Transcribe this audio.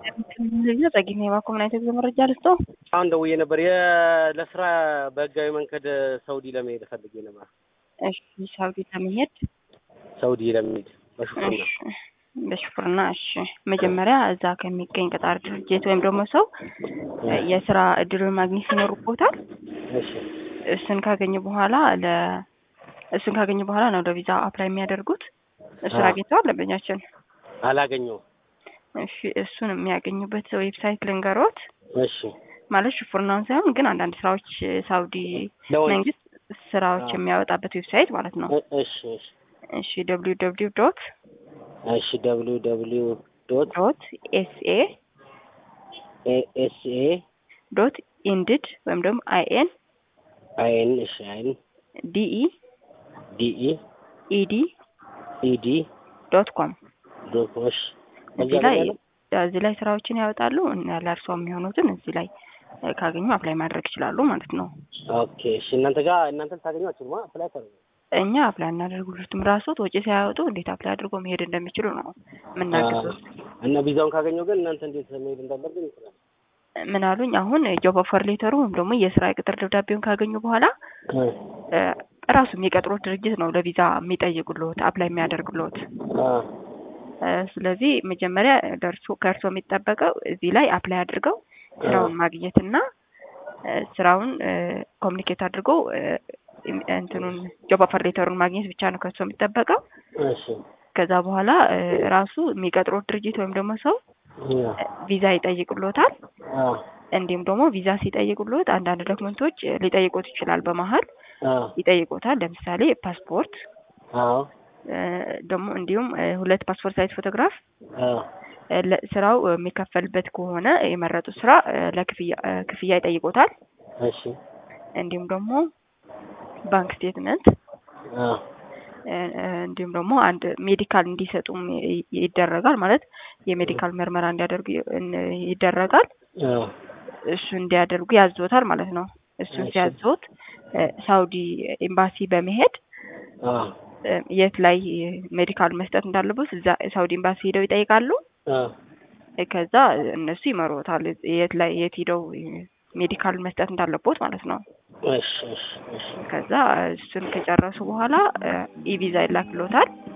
ጸጊት ነው የባኮ ምን አይነት መረጃ ልስጦ? አሁን ደውዬ ነበር የ- ለስራ በህጋዊ መንገድ ሳውዲ ለመሄድ ፈልጌ ነበር። እሺ ሳውዲ ለመሄድ ሳውዲ ለመሄድ በሹፍርና እሺ፣ በሹፍርና እሺ። መጀመሪያ እዛ ከሚገኝ ቀጣሪ ድርጅት ወይም ደግሞ ሰው የስራ እድሉን ማግኘት ይኖርቦታል። እሺ እሱን ካገኙ በኋላ ለ እሱን ካገኙ በኋላ ነው ለቪዛ አፕላይ የሚያደርጉት። እሱን አዎ። አግኝተዋል ደንበኛችን? አላገኘሁም። እሺ እሱን የሚያገኙበት ዌብሳይት ልንገሮት። እሺ ማለት ሹፍርናውን ሳይሆን ግን አንዳንድ ስራዎች ሳውዲ ለወንድ መንግስት ስራዎች አዎ። የሚያወጣበት ዌብሳይት ማለት ነው። እ- እሺ እሺ እሺ ደብሊው ደብሊው ዶት እሺ ደብሊው ደብሊው ዶት ዶት ኤስኤ ኤስ ኤ ዶት ኢንድድ ወይም ደግሞ አይኤን አይን እሺ አይን ዲኢ ዲኢ ኢዲ ኢዲ ዶት ኮም ዶት እሺ እዚህ ላይ እዚህ ላይ ስራዎችን ያወጣሉ እና ለእርሷ የሚሆኑትን እዚህ ላይ እ፣ ካገኙ አፕላይ ማድረግ ይችላሉ ማለት ነው። ኦኬ እሺ እናንተ ጋር እናንተ ልታገኟችሁ ማ አፕላይ ታደርጉ እኛ አፕላይ እናደርጉልትም ራሶት ወጪ ሳያወጡ እንዴት አፕላይ አድርጎ መሄድ እንደሚችሉ ነው የምናግዙት። እና ቪዛውን ካገኘው ግን እናንተ እንዴት መሄድ እንዳለብን ይችላል ምን አሉኝ? አሁን ጆብ ኦፈር ሌተሩ ወይም ደግሞ የስራ ቅጥር ደብዳቤውን ካገኙ በኋላ እ፣ ራሱ የሚቀጥሩት ድርጅት ነው ለቪዛ የሚጠይቁልዎት አፕላይ የሚያደርጉልዎት። እ፣ ስለዚህ መጀመሪያ ደርሶ ከእርሶ የሚጠበቀው እዚህ ላይ አፕላይ አድርገው ስራውን ማግኘትና እ፣ ስራውን ኮሚኒኬት አድርገው እ፣ እንትኑን ጆብ ኦፈር ሌተሩን ማግኘት ብቻ ነው ከእርሶ የሚጠበቀው። እሺ ከዛ በኋላ እ፣ ራሱ የሚቀጥሩት ድርጅት ወይም ደግሞ ሰው ያ እ፣ ቪዛ ይጠይቁልዎታል። አ እንዲሁም ደግሞ ቪዛ ሲጠይቁልዎት አንዳንድ ዶክመንቶች እ፣ ሊጠይቁት ይችላል። በመሀል አ ይጠይቁታል። ለምሳሌ ፓስፖርት አዎ እ፣ ደግሞ እንዲሁም እ፣ ሁለት ፓስፖርት ሳይዝ ፎቶግራፍ አ እ፣ ለ- ስራው የሚከፈልበት ከሆነ የመረጡት ስራ እ፣ ለክፍያ እ፣ ክፍያ ይጠይቁታል። እሺ እንዲሁም ደግሞ ባንክ ስቴትመንት አ እ፣ እ፣ እንዲሁም ደግሞ አንድ ሜዲካል እንዲሰጡም ይ- ይደረጋል። ማለት የሜዲካል ምርመራ እንዲያደርጉ ይ- እን- ይደረጋል። አ እሱ እንዲያደርጉ ያዞታል ማለት ነው። እሱን እሺ። ሲያዞት እ፣ ሳውዲ ኤምባሲ በመሄድ አ እ፣ የት ላይ ሜዲካል መስጠት እንዳለበት እዛ ሳውዲ ኤምባሲ ሄደው ይጠይቃሉ። አ እ፣ ከዛ እነሱ ይመሩታል የት ላይ የት ሄደው ሜዲካል መስጠት እንዳለቦት ማለት ነው። እሺ እሺ እሺ ከዛ እሱን ከጨረሱ በኋላ ኢቪዛ ይላክሎታል።